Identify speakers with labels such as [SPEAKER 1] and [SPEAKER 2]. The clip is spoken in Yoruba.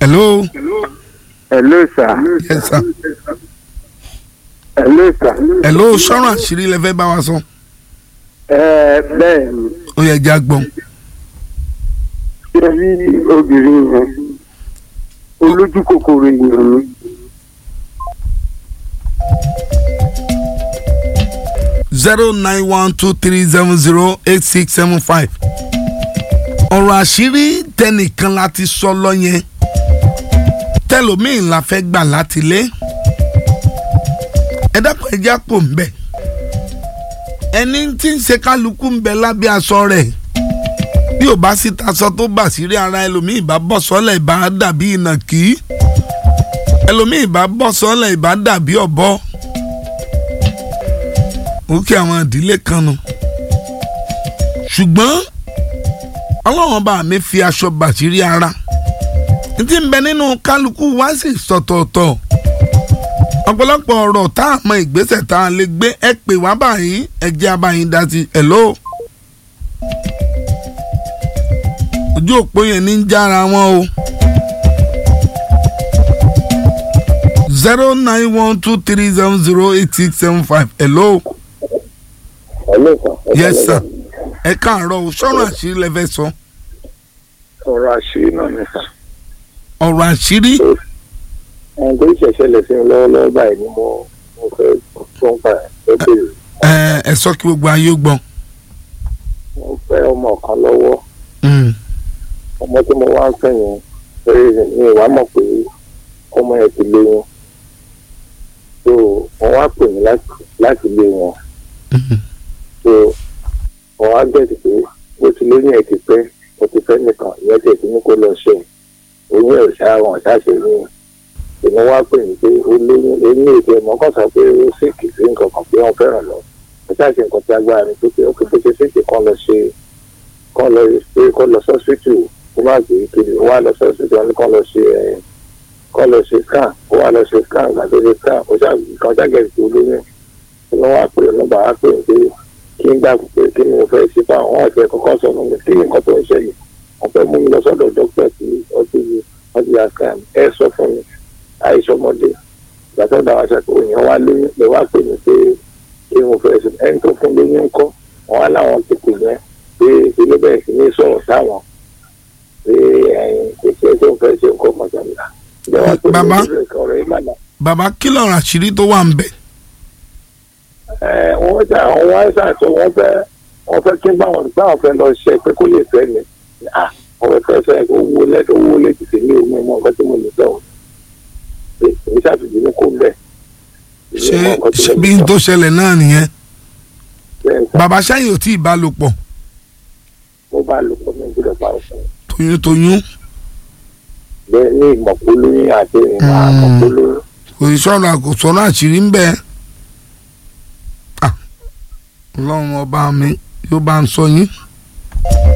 [SPEAKER 1] hello
[SPEAKER 2] Hello sir.
[SPEAKER 1] yes sir
[SPEAKER 2] Hello sir.
[SPEAKER 1] hello sọ̀rọ̀ àṣírí lẹ fẹ́ bá wa sọ
[SPEAKER 2] Ẹ bẹ́ẹ̀ ni
[SPEAKER 1] ó yẹ já gbọ́n
[SPEAKER 2] ṣé rí obìnrin yẹn olójú kòkòrò èèyàn ni.
[SPEAKER 1] zero nine one two three seven zero eight six seven five ọ̀rọ̀ àṣírí tẹnìkan láti sọ lọ yẹn tẹlómiìn la fẹ́ gbà láti lé ẹ dákun ẹjẹ́ àpò ń bẹ̀ ẹni tí ń ṣe kálukú ń bẹ lábẹ́ aṣọ rẹ̀ bí ò bá sí taṣọ tó bà sí rí ara ẹlòmíì bá bọ́ sọ́lẹ̀ ìbá dàbí ìnàkí ẹlòmíì bá bọ́ sọ́lẹ̀ ìbá dàbí ọ̀bọ ó kí àwọn ìdílé kan nu ṣùgbọ́n ọlọ́run bá mi fi aṣọ bàṣírí ara n ti ń bẹ nínú kálukú wá sí sọ̀tọ̀ọ̀tọ̀ ọ̀pọ̀lọpọ̀ ọ̀rọ̀ tá a mọ ìgbésẹ̀ tá a lè gbé ẹ pè wá báyìí ẹ jẹ́ abáyín dá sí hello ojú òpó yẹn ní ń jára wọn o zero nine one two three seven zero eight six seven five hello
[SPEAKER 2] Hello sir.
[SPEAKER 1] yes sir ẹ káàárọ̀ o sọ̀rọ̀ àṣírí lẹ fẹ́ sọ
[SPEAKER 2] Ọ̀rọ̀ àṣírí náà ni sà.
[SPEAKER 1] ọ̀rọ̀ àṣírí
[SPEAKER 2] Ẹni tó ṣẹ̀ṣẹ̀ lẹ̀ sí mi lọ́wọ́lọ́wọ́ báyìí ni mo mo fẹ́ tó ń pa ẹ̀ bèrè.
[SPEAKER 1] ẹ ẹ sọ kí gbogbo ayé ó gbọ́.
[SPEAKER 2] Mo fẹ́ ọmọ kan lọ́wọ́.
[SPEAKER 1] Mm.
[SPEAKER 2] Ọmọ tí mo wá ń fẹ́ yẹn pé mi ò wá mọ̀ pé ọmọ yẹn ti lóyún. So wọ́n wá pè mí láti láti lé wọn.
[SPEAKER 1] Mhm.
[SPEAKER 2] so wọn á gẹ̀ẹ́sì pé bó ti lóyún ẹ̀ ti pẹ́ ó ti fẹ́ nìkan ìyẹn tẹ̀ sí ní kó lọ ṣe oyún ẹ̀ ṣá wọn ṣáṣe ní ìní wá pè mí pé ó lóyún oyún ètò ẹ̀mọ́ kan sọ pé ó ṣèkì sí nǹkan kan pé wọ́n fẹ́ràn lọ ó ṣáṣe nǹkan tí agbára mi tó pé ó kéde ṣe ṣèkì kan lọ ṣe kan lọ pé kan lọ sọ́sítù kó má gbé kiri ó wá lọ sọ́sítù wọn ní kan lọ ṣe ẹ̀ kan lọ ṣe scan ó wá lọ ṣe scan ìgbà tó ṣe scan ó ṣàgẹ̀ẹ́sì tó lóyún ìní wá pè lọ́ba á pè pé kí n gbà pé kí ni mo fẹ́ ṣe fún àwọn ọ̀sẹ̀ kọ́kọ́ sọ fún mi kí ni nǹkan tó ń ṣẹlẹ̀ wọ́n fẹ́ mú mi lọ sọ́dọ̀ dókítà tí ọtí yìí wọ́n ti yàtọ̀ ẹ sọ fún mi àìsọmọdé ìgbàsọ́ dáwà ṣàkóso yẹn wá lóyún lè wá pè mí pé kí ni mo fẹ́ ṣe ẹni tó fún lóyún ńkọ́ wọn wá láwọn ti pè yẹn pé ilé bẹ̀rẹ̀ sí ní sọ̀rọ̀ sáwọn pé ẹyin kò ṣe tó fẹ́ ṣe nǹkan mọ̀jàmílà ìjọba tó
[SPEAKER 1] Bàbá?
[SPEAKER 2] ní ìrẹ̀kọ̀ rẹ̀ ìmàlà
[SPEAKER 1] bàbá kí lọ̀rọ̀ àṣírí tó wà ń bẹ̀.
[SPEAKER 2] ẹ wọ́n ṣe àwọn wá ṣàṣọ wọ́n fẹ́ wọ́n fẹ́ kí báwọn báwọn fẹ́ lọ ṣe pé kó lè fẹ́ mi ah wọ́n fẹ́ fẹ́ owó lẹ́dọ̀ owó lè tètè ní omi mọ́ nǹkan tí mo lè sọ̀rọ̀ pé èmi ṣàfihàn ní kó bẹ̀.
[SPEAKER 1] ṣé ṣé bí n tó ṣẹlẹ̀ náà nìyẹn
[SPEAKER 2] bẹ́ẹ̀ sá
[SPEAKER 1] bàbá ṣáyìn ò tí ì bá lò pọ̀
[SPEAKER 2] mo bá lò pọ̀ mi gbọ́dọ̀ pa òfin
[SPEAKER 1] toyún toyún
[SPEAKER 2] bẹ́ẹ̀ ní ìmọ̀polóyún àti ìmọ̀ àmọ̀polóyún
[SPEAKER 1] kò sí sọ̀rọ̀ kò sọ̀rọ̀ àṣírí ń bẹ̀. Ah, ọlọ́run ọba mi yóò bá ń sọ yín